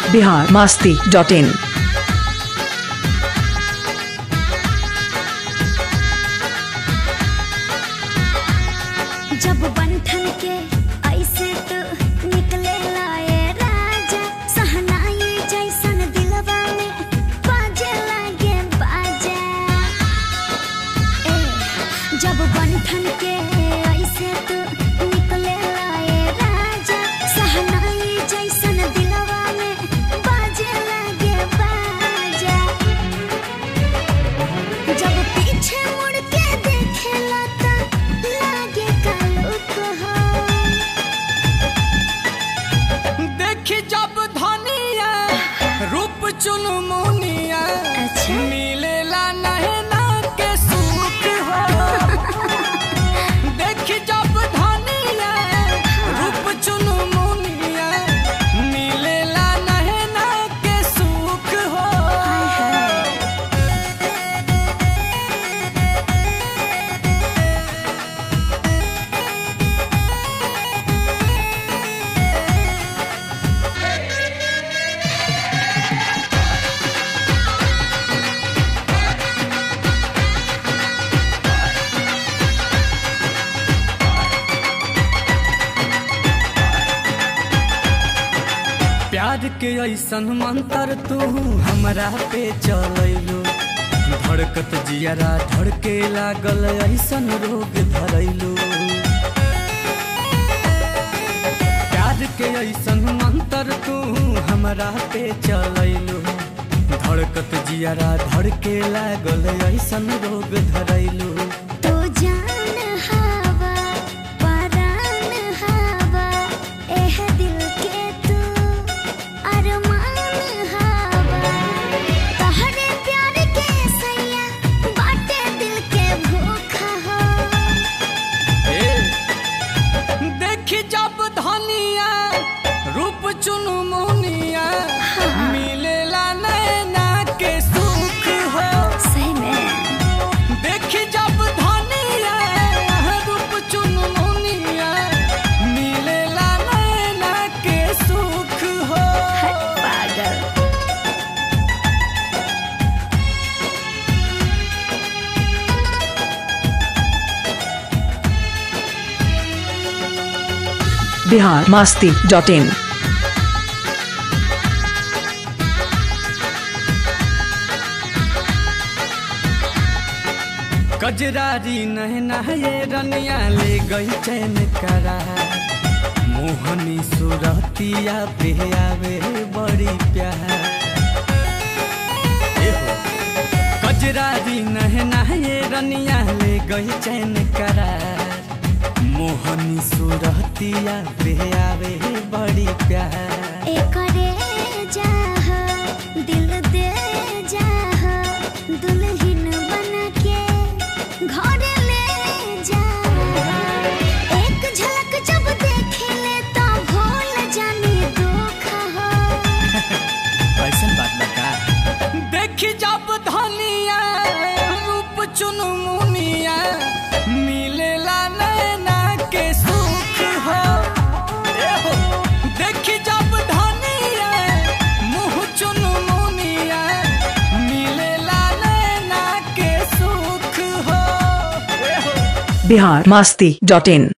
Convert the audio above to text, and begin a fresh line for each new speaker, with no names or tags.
Bihar Masti dot in
जब बंठन के ऐसे तो निकले लाए राजा सहनाई जैसन दिलवा में बाजे लागे बाजा ए जब बंठन के ऐसे तो निकले लाए राजा सहनाई जैसन दिलवा में बाजे लागे बाजा जब पीछे मुड़ के देखेला त लागे कालू को हो
देखी जब धनिया रूप चुनमुनिया
अच्छा।
मिलेला नहना के सुख हो देखी जब धनिया रूप चुनमुनिया मिलेला नहना के सुख हो प्यार के ऐसन मंत्र तू हमरा पे चलैलो धड़कत जियरा धड़के लागल ऐसन रोग धरैलो प्यार के ऐसन मंत्र तू हमरा पे चलैलो धड़कत जियरा धड़के लागल ऐसन रोग धरैलो
तो जान हवा परान हवा एह दिल के तू अरमान हवा तहरे प्यार के सैया बाटे दिल के भूखा हो
देखी जब धनिया रूप चुनमुनिया मिलेला नैना के सुख हो
सही में
देखी जब धनिया रूप चुनमुनिया मिलेला नैना के सुख हो
हट पागल
बिहार मास्ती डॉट इन
कजरारी नहना ये रनिया ले गई चैन करा मोहनी सुरतिया पे आवे बड़ी प्यार एहो, कजरारी नहना ये रनिया ले गई चैन करा मोहनी सुरतिया पे आवे बड़ी प्यार
एकरे जाह दिल दे जाह दुल्हन बन के घर ले जा एक झलक जब देखे ले तो भूल जानी दुख हो
ऐसन बात लगा देखी जब धनिया रूप चुनमुनिया मिलेला नैना के सुख हो एहो, देखी जब धनिया मुँह चुनमुनिया मिलेला नैना के सुख हो एहो,
बिहार मास्ती डॉट इन